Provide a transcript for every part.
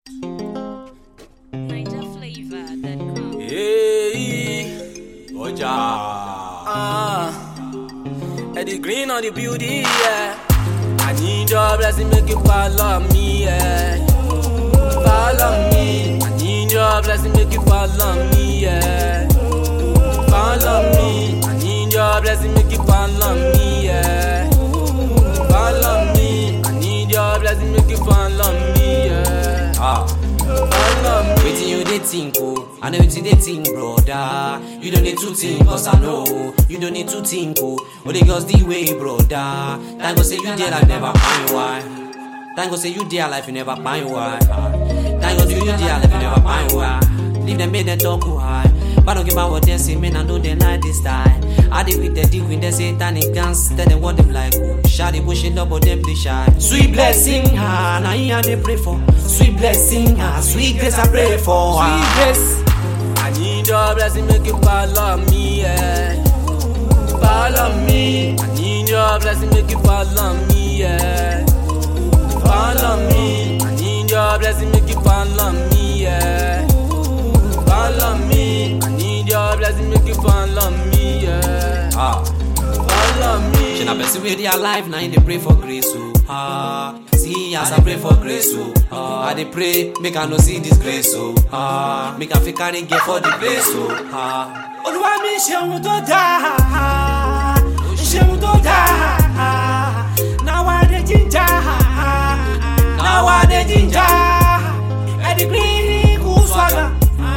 NigerFlavor.com. Hey, Oja. Ah, Eddie Green on the beauty, yeah. I need your blessing, make you follow me, yeah. Follow me. I need your blessing, make you follow me, yeah. Follow me. I need your blessing, make you follow me, yeah. Follow me. I need your blessing, make you follow me, yeah. Ah, follow me. Wetin you dey think oh? I know wetin dey think broda. You don't need to think cause I know. You don't need to think oh. Only girls the way broda. Thank God say you there like never find why. Thank God say you there life you never find why. Thank God you there life you never find why. Leave them make them talk who high. But don't give a what they say, man, I know they like this style. I did with the dick with the satanic dance. Tell them what them like. Shawty pushing up, but them they shy. Sweet blessing, ah, now here they pray for. Sweet blessing, ah, sweet grace I pray for. Sweet grace. I need your blessing, make you follow me, yeah. Follow me. I need your blessing, make you follow me, yeah. Follow me. I need your blessing, make you follow me, yeah. Follow me. I need your blessing, make you follow me, yeah. Ah. Follow me. She na person wey dey alive na him dey pray for grace o. Ah, see as I pray for grace o. Ah, I dey pray make I no see this grace o. Ah, make I fit carry get for the place o. Ah. Olúwa mi ṣeun tó dáa, ṣeun tó dáa, now I dey ginger, now I dey ginger, Eddie Green cool swagger,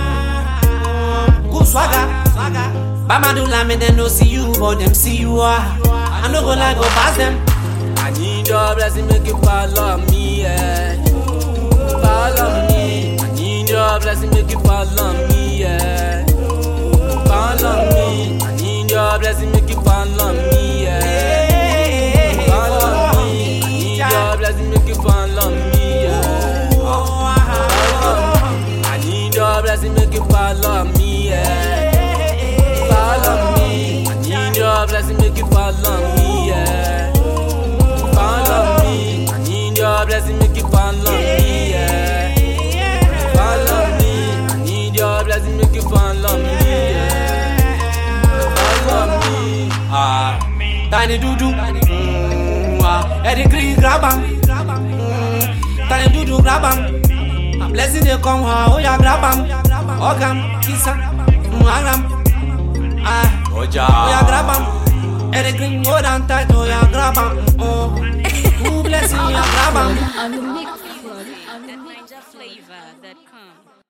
cool swagger. Bama do lie, me dem no see you, but them see you ah. I no go like go pass them. I need your blessing, make you follow me, yeah. Follow me. I need your blessing, make you follow me, yeah. Follow me. I need your blessing, make you follow me, yeah. Follow me. I need your blessing, make you follow me, yeah. Follow me. I need your blessing, make you follow me, yeah. Follow me. I need your blessing, make you follow me, yeah. Follow me. I need your blessing, make you follow me, yeah. Follow me. I need your blessing, make you follow me, yeah. Follow me. Ah, tiny dudu, mm, ah, Eddie Green grab am, mm, tiny dudu grab am. A blessing dey come, ah, oh yeah grab am, hug am, kiss am, mm, hug am, ah, oh Oja. yeah grab am. Eddie Green hold on tight, oh yeah grab am, oh, ooh blessing, yeah grab am. On the mix, on the NigerFlavor.com.